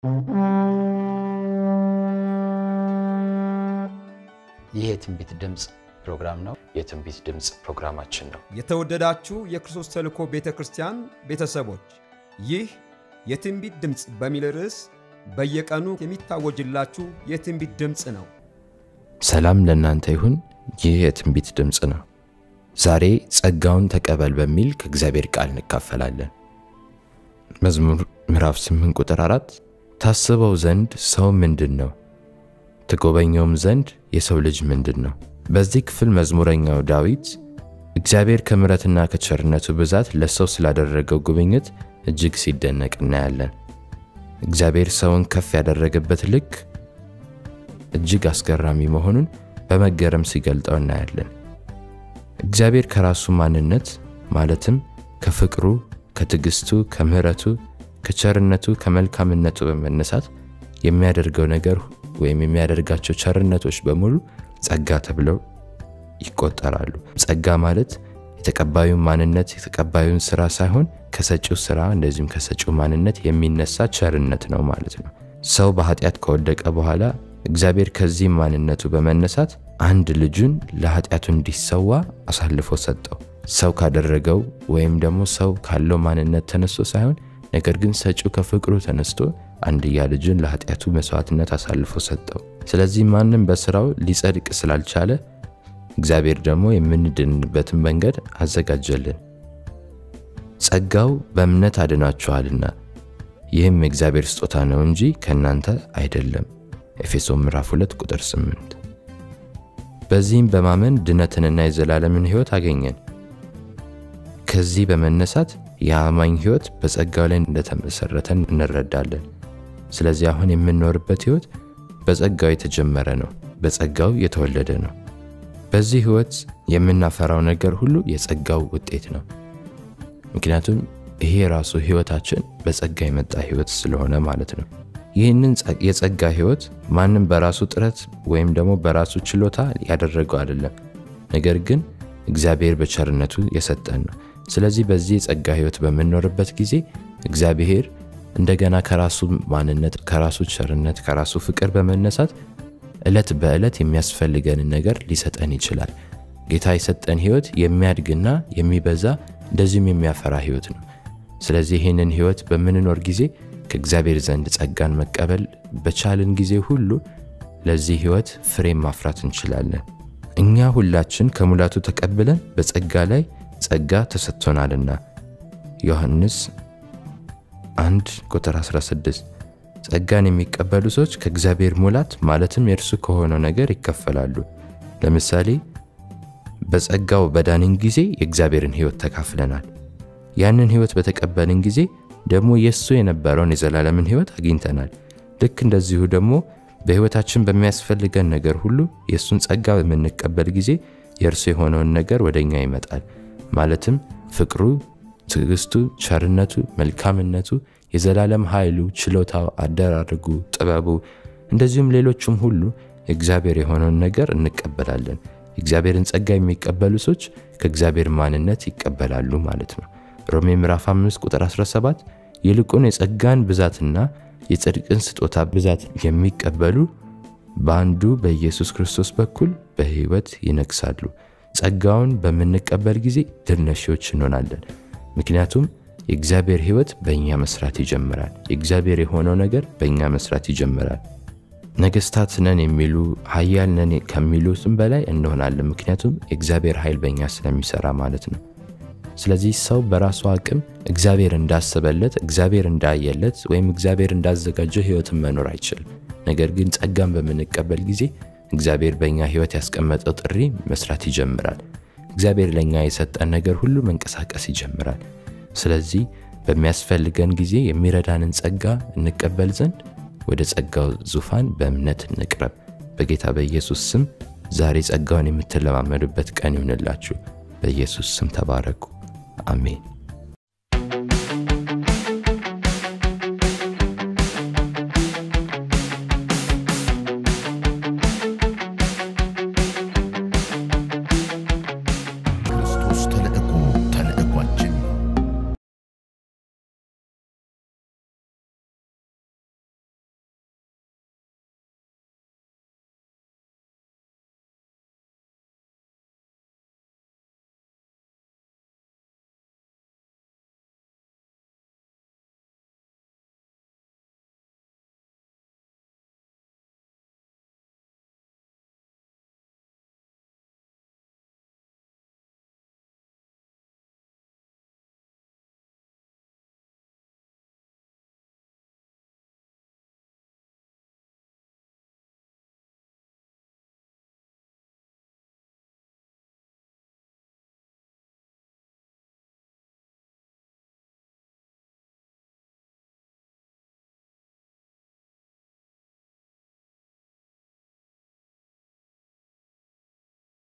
ይህ የትንቢት ድምፅ ፕሮግራም ነው። የትንቢት ድምፅ ፕሮግራማችን ነው። የተወደዳችሁ የክርስቶስ ተልእኮ ቤተ ክርስቲያን ቤተሰቦች ይህ የትንቢት ድምፅ በሚል ርዕስ በየቀኑ የሚታወጅላችሁ የትንቢት ድምፅ ነው። ሰላም ለእናንተ ይሁን። ይህ የትንቢት ድምፅ ነው። ዛሬ ጸጋውን ተቀበል በሚል ከእግዚአብሔር ቃል እንካፈላለን። መዝሙር ምዕራፍ 8 ቁጥር 4 ታስበው ዘንድ ሰው ምንድን ነው? ትጎበኘውም ዘንድ የሰው ልጅ ምንድን ነው? በዚህ ክፍል መዝሙረኛው ዳዊት እግዚአብሔር ከምሕረትና ከቸርነቱ ብዛት ለሰው ስላደረገው ጉብኝት እጅግ ሲደነቅ እናያለን። እግዚአብሔር ሰውን ከፍ ያደረገበት ልክ እጅግ አስገራሚ መሆኑን በመገረም ሲገልጠው እናያለን። እግዚአብሔር ከራሱ ማንነት ማለትም ከፍቅሩ፣ ከትዕግስቱ፣ ከምሕረቱ፣ ከቸርነቱ፣ ከመልካምነቱ በመነሳት የሚያደርገው ነገር ወይም የሚያደርጋቸው ቸርነቶች በሙሉ ጸጋ ተብለው ይቆጠራሉ። ጸጋ ማለት የተቀባዩን ማንነት የተቀባዩን ስራ ሳይሆን ከሰጪው ስራ እንደዚሁም ከሰጪው ማንነት የሚነሳ ቸርነት ነው ማለት ነው። ሰው በኃጢአት ከወደቀ በኋላ እግዚአብሔር ከዚህ ማንነቱ በመነሳት አንድ ልጁን ለኃጢአቱ እንዲሰዋ አሳልፎ ሰጠው። ሰው ካደረገው ወይም ደግሞ ሰው ካለው ማንነት ተነስቶ ሳይሆን ነገር ግን ሰጪው ከፍቅሩ ተነስቶ አንድያ ልጁን ለኃጢአቱ መስዋዕትነት አሳልፎ ሰጠው። ስለዚህ ማንም በስራው ሊጸድቅ ስላልቻለ እግዚአብሔር ደግሞ የምንድንበትን መንገድ አዘጋጀልን። ጸጋው በእምነት አድናችኋልና ይህም የእግዚአብሔር ስጦታ ነው እንጂ ከእናንተ አይደለም። ኤፌሶን ምዕራፍ 2 ቁጥር 8። በዚህም በማመን ድነትንና የዘላለምን ሕይወት አገኘን። ከዚህ በመነሳት የአማኝ ሕይወት በጸጋው ላይ እንደተመሰረተን እንረዳለን። ስለዚህ አሁን የምንኖርበት ሕይወት በጸጋው የተጀመረ ነው፣ በጸጋው የተወለደ ነው። በዚህ ሕይወት የምናፈራው ነገር ሁሉ የጸጋው ውጤት ነው። ምክንያቱም ይሄ ራሱ ሕይወታችን በጸጋ የመጣ ሕይወት ስለሆነ ማለት ነው። ይህንን የጸጋ ሕይወት ማንም በራሱ ጥረት ወይም ደግሞ በራሱ ችሎታ ያደረገው አይደለም፣ ነገር ግን እግዚአብሔር በቸርነቱ የሰጠን ነው። ስለዚህ በዚህ የጸጋ ሕይወት በምንኖርበት ጊዜ እግዚአብሔር እንደገና ከራሱ ማንነት፣ ከራሱ ቸርነት፣ ከራሱ ፍቅር በመነሳት ዕለት በዕለት የሚያስፈልገንን ነገር ሊሰጠን ይችላል። ጌታ የሰጠን ሕይወት የሚያድግና የሚበዛ እንደዚሁም የሚያፈራ ሕይወት ነው። ስለዚህ ይህንን ሕይወት በምንኖር ጊዜ ከእግዚአብሔር ዘንድ ጸጋን መቀበል በቻልን ጊዜ ሁሉ ለዚህ ሕይወት ፍሬም ማፍራት እንችላለን። እኛ ሁላችን ከሙላቱ ተቀብለን በጸጋ ላይ ጸጋ ተሰጥቶናልና ዮሐንስ 1 ቁጥር 16 ጸጋን የሚቀበሉ ሰዎች ከእግዚአብሔር ሙላት ማለትም የእርሱ ከሆነው ነገር ይከፈላሉ። ለምሳሌ በጸጋው በዳንን ጊዜ የእግዚአብሔርን ሕይወት ተካፍለናል። ያንን ሕይወት በተቀበልን ጊዜ ደግሞ የእሱ የነበረውን የዘላለምን ሕይወት አግኝተናል። ልክ እንደዚሁ ደግሞ በሕይወታችን በሚያስፈልገን ነገር ሁሉ የእሱን ጸጋ በምንቀበል ጊዜ የእርሱ የሆነውን ነገር ወደ እኛ ይመጣል። ማለትም ፍቅሩ፣ ትዕግስቱ፣ ቸርነቱ፣ መልካምነቱ፣ የዘላለም ኃይሉ፣ ችሎታው፣ አደራረጉ፣ ጥበቡ እንደዚሁም ሌሎቹም ሁሉ እግዚአብሔር የሆነውን ነገር እንቀበላለን። የእግዚአብሔርን ጸጋ የሚቀበሉ ሰዎች ከእግዚአብሔር ማንነት ይቀበላሉ ማለት ነው። ሮሜ ምዕራፍ 5 ቁጥር 17 ይልቁን የጸጋን ብዛትና የጽድቅን ስጦታ ብዛት የሚቀበሉ በአንዱ በኢየሱስ ክርስቶስ በኩል በሕይወት ይነግሳሉ። ጸጋውን በምንቀበል ጊዜ ድል ነሺዎች እንሆናለን። ምክንያቱም የእግዚአብሔር ሕይወት በእኛ መስራት ይጀምራል። የእግዚአብሔር የሆነው ነገር በእኛ መስራት ይጀምራል። ነገስታት ነን የሚሉ ኃያል ነን ከሚሉትም በላይ እንሆናለን። ምክንያቱም የእግዚአብሔር ኃይል በእኛ ስለሚሰራ ማለት ነው። ስለዚህ ሰው በራሱ አቅም እግዚአብሔር እንዳሰበለት እግዚአብሔር እንዳየለት ወይም እግዚአብሔር እንዳዘጋጀው ሕይወትን መኖር አይችልም። ነገር ግን ጸጋን በምንቀበል ጊዜ እግዚአብሔር በእኛ ሕይወት ያስቀመጠው ጥሪ መስራት ይጀምራል። እግዚአብሔር ለእኛ የሰጠን ነገር ሁሉ መንቀሳቀስ ይጀምራል። ስለዚህ በሚያስፈልገን ጊዜ የሚረዳንን ጸጋ እንቀበል ዘንድ ወደ ጸጋው ዙፋን በእምነት እንቅረብ። በጌታ በኢየሱስ ስም ዛሬ ጸጋውን የምትለማመዱበት ቀን ይሁንላችሁ። በኢየሱስ ስም ተባረኩ። አሜን።